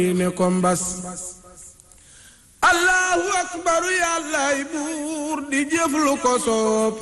ne ko mbas allahu akbaru yàllaay buur di jëf lu ko soob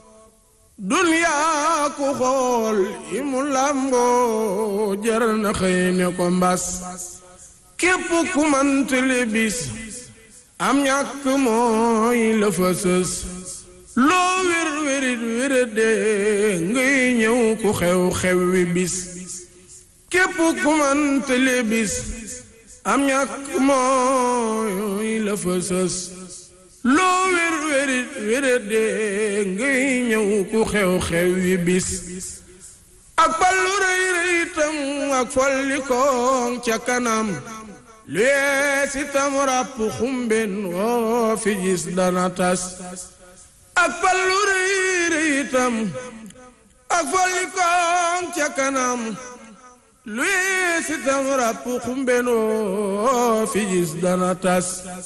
duniyaa ku xool yi mu làmboo jar na xëy ne ko mbas képp ku mantale bis am ñàkk mooy la fa sës loo wér wérit wérade ngay ñëw ku xew xew wi bis képp ku mantale bis am ñàkk mooy la fa sës loo wér wérit wérade ngay ñëw ku xew xew wi bis ak ballu rëy rëyitam ak follikoon ca kanam lu yees itam ràpp xumben woo fi gis dana tas ak ballu rëy rëyitam ak follikoon ca kanam lu yees itam ràpp xumben woo fi gis dana tas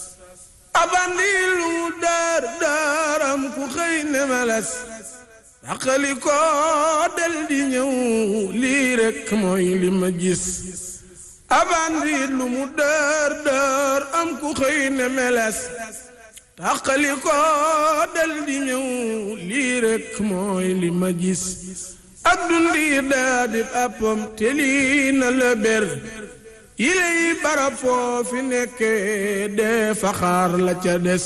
abandi lu mu daar daaram ku xëy ne meles daqali ko del di ñëw lii rekk mooy li ma gis abandi lu mu daar daar am ku xëy ne meles daqali ko del di ñëw lii rekk mooy li ma gis ak dundi daa di appam te lii na la ber yiley barab foofi nekke dee faxaar la ca des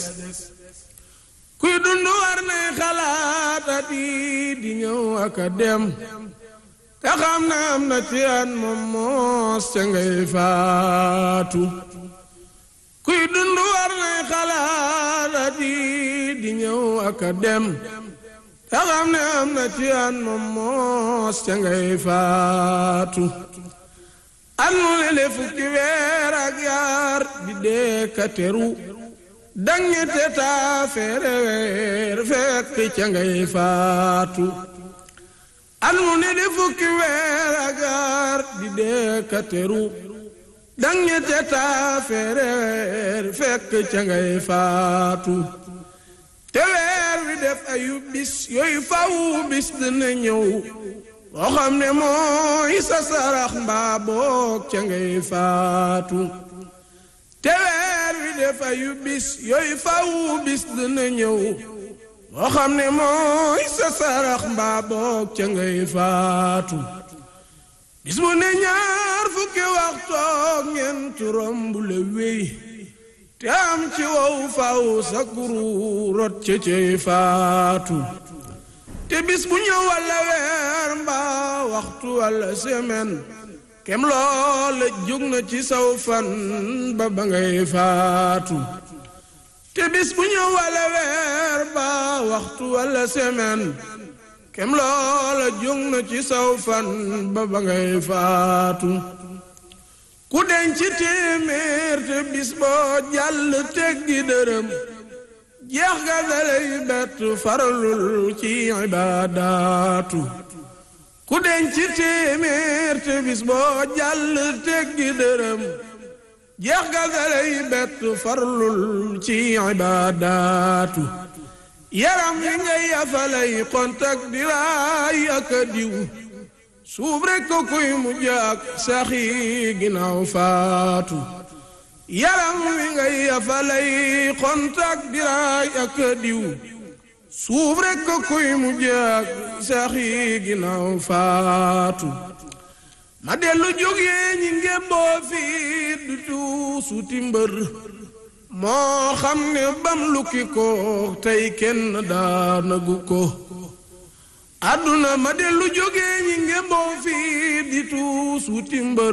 kuy dund war nay xalaata di di ñëw ak a dem te xam na am na ci an moom moos ca ngay faatu kuy dund war nay xalaata di di ñëw ak a dem te xam ne am na ci an moom moos ca ngay faatu an mu lele fukki weer ak yaar di dee ka teru dañete taa feere weer fekk ca ngay faatu an mu lele fukki weer ak yaar di dee ka teru dañete taa feere weer fekk ca ngay faatu te weer wi def ayu bis yooyu faw bis dina ñëw boo xam ne mooy sa sarax mbaa boog ca ngay faatu te weer wi defa yu bis yooyu faw bis dina ñëw boo xam ne mooy sa sarax mbaa boog ca ngay faatu bis bu ne ñaar fukki waxtoog ñeent romb la wéy te am ci wow faw sa kuru rot ca cay faatu te bis bu ñëw walla weer mbaa waxtu walla semaine kem loola jóg na ci saw fan ba ba ngay faatu te bis bu ñëw walla weer mbaa waxtu walla semaine kem loola jóg na ci saw fan ba ba ngay faatu ku denc téeméer te bis boo jàll teggi dërëm jeex ga dalay bett faralul ci ibaadaatu ku denc téeméer te bis boo jàll teggi dërëm jeex ga dalay bett faralul ci ibaadaatu yaram wi ngay yafalay kontak di raay ak a diw suuf rekk ko kuy mujj ak saxi ginnaaw faatu yaram wi ngay yafalay kontak diraay ak diw suuf rekk ko kuy mujj ak saxi ginnaaw faatu ma dellu jógee ñi ngémboo fii du tuusuti mbër moo xam ne bam lukki ko tey kenn daanagu ko àdduna ma dellu jógee ñi ngémboo fii di tuusuti mbër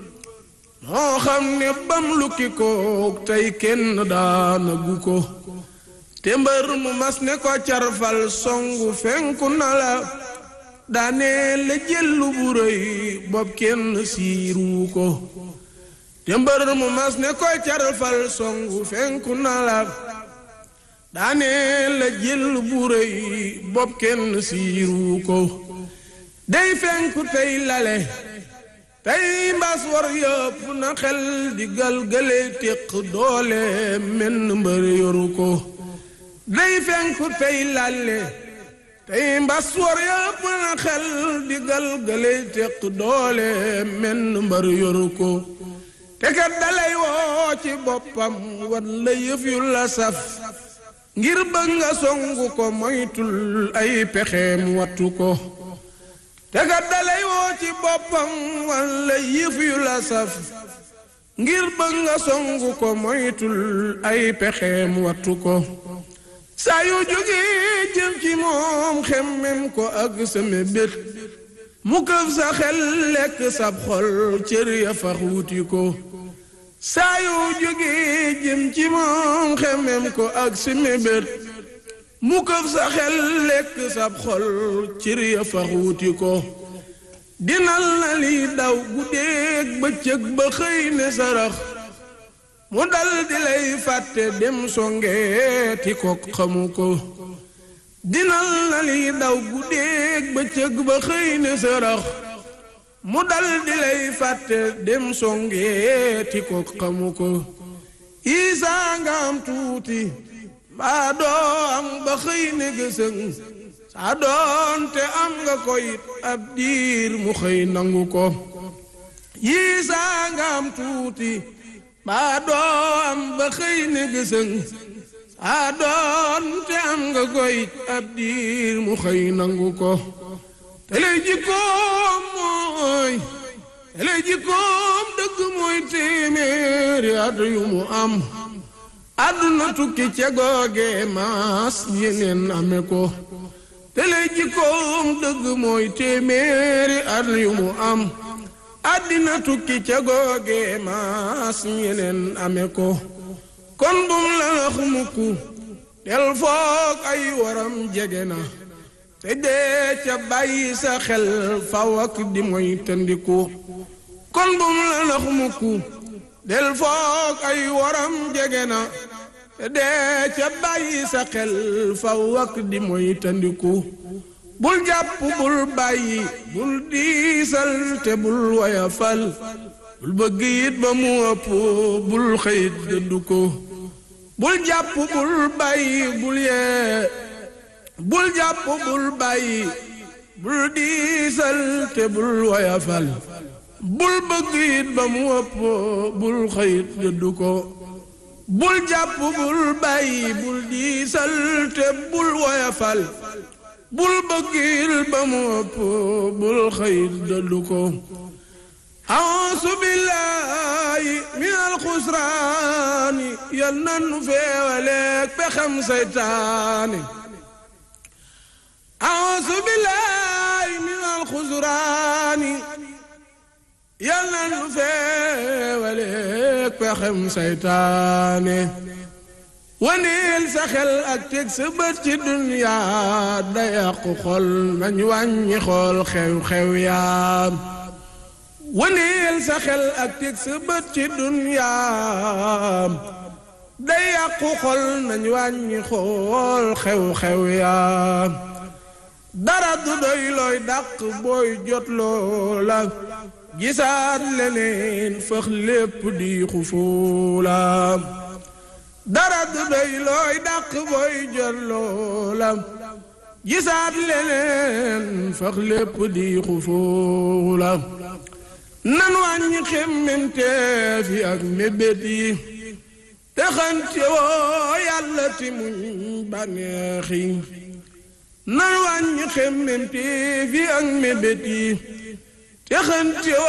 moo xam ne bam lukki ko tey kenn daanagu ko te mbër mu mas ne ko carfal songu fenku na la daane la jëllu bu rëy bopp kenn siiru ko te mbër mu mas ne ko carfal songu fenku na la daane la jëllu bu rëy bopp kenn siiru ko day fenku tey lale tey mbas war yëpp na xel di galgale téq doole menn mbër yoru ko day fenku tey lalle tey mbas war yëpp na xel di galgale téq doole menn mbër yoru ko te kat dalay woo ci boppam wan la yëf yu la saf ngir bëgg nga songu ko moytul ay pexeem wattu ko te kat dalay woo ci boppam wan la yëf yu la saf ngir bëgg nga songu ko moytul ay pexeem wattu ko saa yu jógee jëm ci moom xemmem ko ak sa mébét mu këf sa xel lekk sab xol cër ya fax wuti ko saa yu jógee jëm ci moom xemmem ko ak sa mébét mu këf sa xel lekk sab xol cër ya fax wuti ko dinal na li daw guddeeg bëccëg ba xëy ne sarax mu dal di lay fàtte dem songeeti ko xamu ko dinal na li daw guddeeg bëccëg ba xëy ne sarax mu dal di lay fàtte dem songeeti ko xamu ko isaa nga am tuuti mbaa doo am ba xëy ne gësëng saa doonte am nga ko it ab diir mu xëy nangu ko yiisaa nga am tuuti baa doom ba xëy ne gësëng saa doonte am nga koy ab diir mu xëy nangu ko te lay jikkoom mooy te lay jikkoom dëgg mooy téeméeri at yu mu am àdduna tukki ca googe maas yeneen ame ko te lay jikkoom dëgg mooy téeméeri at yu mu am àddina tukki ca googe maas ñeneen ame ko kon bum la nax mukk del foog ay waram jege na te dee ca bàyyi sa xel faw ak di moy tëndiku kon bum la nax mukk del foog ay waram jege na te dee ca bàyyi sa xel faw ak di moy tëndiku bul jàpp bul bàyyi bul diisal te bul woyafal bul bëgg it ba mu ëpp bul xëyit dëddu ko bul jàpp bul bàyyi bul yee bul jàpp bul bàyyi bul diisal te bul woyafal bul bëgg it ba mu ëpp bul xëyit dëddu ko bul jàpp bul bàyyi bul diisal te bul woyafal bul bëggil ba mu ëpp bul xëyit dëddu ko ausu billaahi min alxusraani yal nanu feewaleeg pexem seytaane ausu billaahi min alxusraani yal nanu feewaleeg pexem seytaane waneel sa xel ak teg sa bët ci duniyaa da yàqu xol nañ wàññi xool xew-xew yaa waneel sa xel ak teg sa bët ci duniyaa da yàqu xol nañ wàññi xool xew-xew yaa dara du doy looy dàq booy jot loola gisaat leneen fëx lépp di xufuula dara du doy looy dàq booy jot loola gisaat leneen fax lépp di xufuula nan wàññi xemmemteef yi ak mébét yi te xante woo yàlla ti muñ bànneex yi nan wàññi xemmemteef yi ak mébét yi te xante